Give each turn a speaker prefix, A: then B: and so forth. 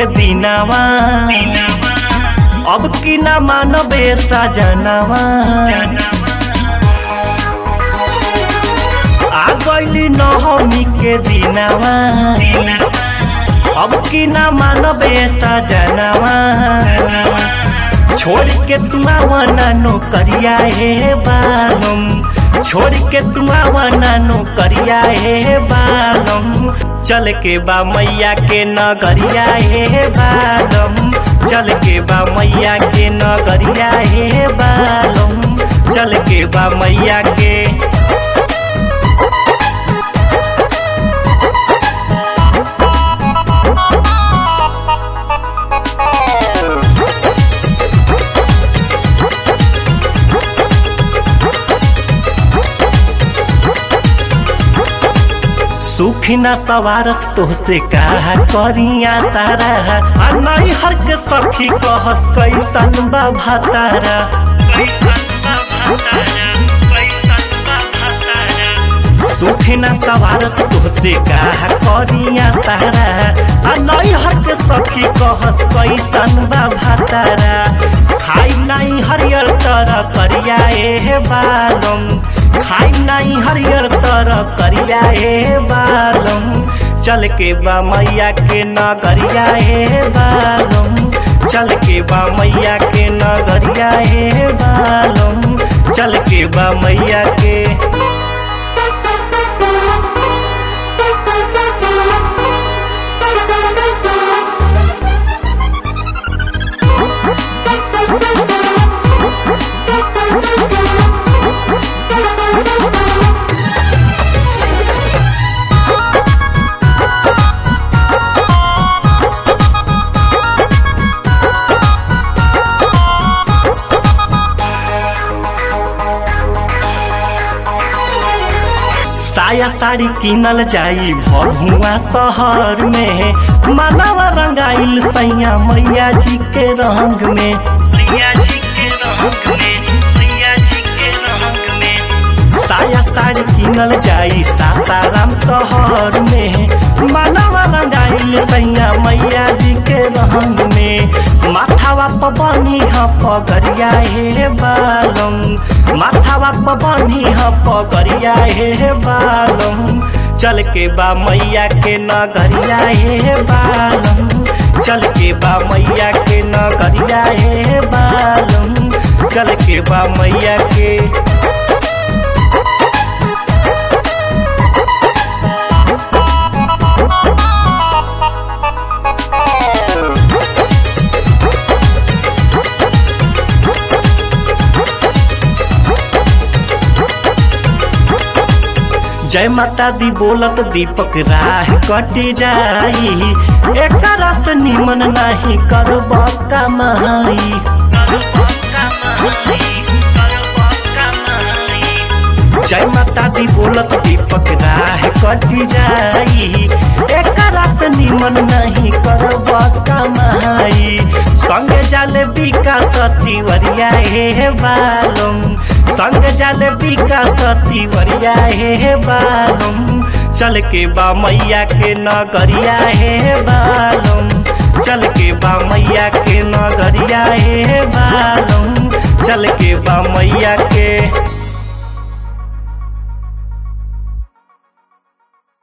A: के दिनावा अब की ना मानबे सजनावा आ गईली नवमी के दिनावा अब की ना मानबे सजनावा छोड़ के तुम आवना नौकरिया हे बालम छोड़ के तुम आवना नौकरिया हे बालम चल के बा मैया के नगरिया हे बालम चल के बा मैया के नगरिया हे बालम चल के बा मैया के सुखी न सवारत तोहसे कहा करिया तारा आ नहीं हर के सखी कहस कैसन बा भतारा सुखी न सवारत तोहसे कहा करिया तारा आ नहीं हर के सखी कहस कैसन बा भतारा खाई नहीं हरियर तरह करिया ए बालम खाई नहीं हरियर तरह करिया ए बालम चल के बा मैया के नगरिया ए बालम चल के बा मैया के नगरिया ए बालम चल के बा मैया के साया साड़ी किनल जाई भभुआ शहर में मानवा रंगाइल सैया मैया जी के रंग में मैया जी के रंग में मैया जी के रंग में साया साड़ी किनल जाई सासाराम शहर में मानवा रंगाइल सैया मैया जी के रंग में माथावा पबनी ह पगरिया हे बालम माथावा पबनी ह पगरिया हे बालम चल के बा मैया के नगरिया हे बालम चल के बा मैया के नगरिया हे बालम चल के बा मैया के जय माता दी बोलत दीपक राह कटी जाई एक रस निमन नहीं करब कमाई जय माता दी बोलत दीपक राह कटी जाई एक रस निमन नहीं करब कमाई संग जाले विकास तिवरिया हे बालम संग जल विकास तिवरिया हे बालम चल के बा मैया के नगरिया हे बालम चल के बा मैया के नगरिया हे बालम चल के बा मैया के